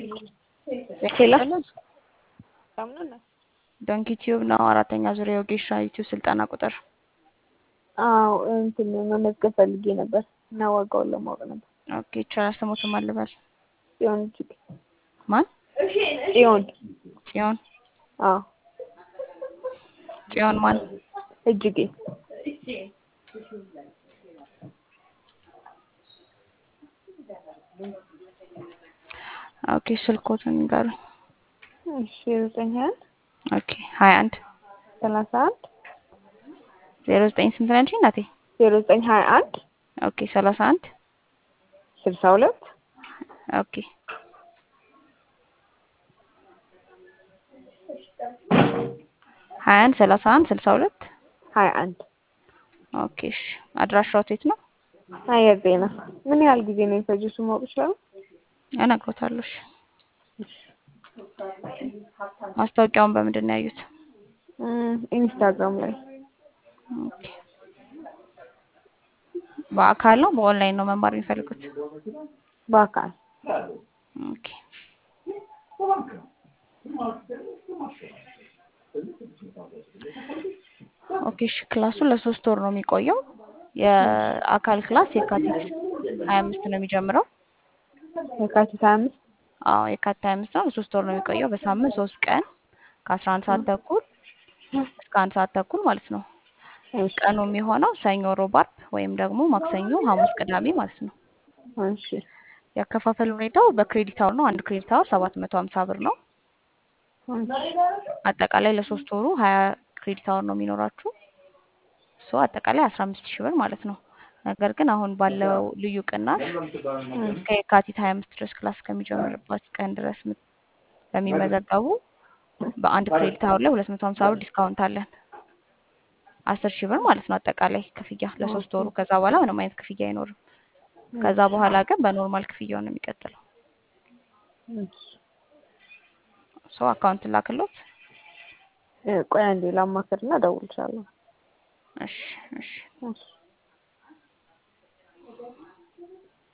ሄሎ ዶንኪ ቲዩብ ነው። አራተኛ ዙሪያ የወጌሻ ዩቲዩብ ስልጠና ቁጥር አዎ እንትን መመዝገብ ፈልጌ ነበር እና ዋጋውን ለማወቅ ነበር። ኦኬ ይቻላል። ስሞትም አልበል ጽዮን እጅግ ማን? ጽዮን ጽዮን አዎ ጽዮን ማን? እጅጌ ኦኬ ስልኮትን ንገሩኝ። እሺ ዘጠኝ ሀያ አንድ ኦኬ ሀያ አንድ ሰላሳ አንድ ዜሮ ዘጠኝ ስንት ነች እናቴ? ዜሮ ዘጠኝ ሀያ አንድ ኦኬ ሰላሳ አንድ ስልሳ ሁለት ኦኬ ሀያ አንድ ሰላሳ አንድ ስልሳ ሁለት ሀያ አንድ ኦኬ እሺ አድራሻው የት ነው? አየር ጤና ምን ያህል ጊዜ ነው የፈጀው እሱ ማወቅ ይችላል? እነግሮታለሁ። እሺ ማስታወቂያውን በምንድን ነው ያዩት? ኢንስታግራም ላይ ኦኬ በአካል ነው በኦንላይን ነው መማር የሚፈልጉት? በአካል ኦኬ ኦኬ እሺ ክላሱ ለሶስት ወር ነው የሚቆየው። የአካል ክላስ የካቲት ሀያ አምስት ነው የሚጀምረው። የካቲት ሀያ አምስት አዎ የካቲት ሀያ አምስት ነው። ለሶስት ወር ነው የሚቆየው። በሳምንት ሶስት ቀን ከአስራ አንድ ሰዓት ተኩል እስከ አንድ ሰዓት ተኩል ማለት ነው። ቀኑ የሚሆነው ሰኞ፣ ሮብ፣ አርብ ወይም ደግሞ ማክሰኞ፣ ሐሙስ፣ ቅዳሜ ማለት ነው። እሺ ያከፋፈል ሁኔታው በክሬዲት አወር ነው። አንድ ክሬዲት አወር ሰባት መቶ ሀምሳ ብር ነው። አጠቃላይ ለሶስት ወሩ ሀያ ክሬዲት አወር ነው የሚኖራችሁ። ሶ አጠቃላይ አስራ አምስት ሺህ ብር ማለት ነው። ነገር ግን አሁን ባለው ልዩ ቅናሽ እስከ የካቲት ሀያ አምስት ድረስ ክላስ ከሚጀምርበት ቀን ድረስ ምት- ለሚመዘገቡ በአንድ ክሬዲት አወር ላይ ሁለት መቶ ሀምሳ ብር ዲስካውንት አለን። አስር ሺህ ብር ማለት ነው አጠቃላይ ክፍያ ለሶስት ወሩ። ከዛ በኋላ ምንም አይነት ክፍያ አይኖርም። ከዛ በኋላ ግን በኖርማል ክፍያው ነው የሚቀጥለው። ሶ አካውንት ላክሎት። ቆይ አንዴ ላማክርና እደውልልሻለሁ። እሺ እሺ እሺ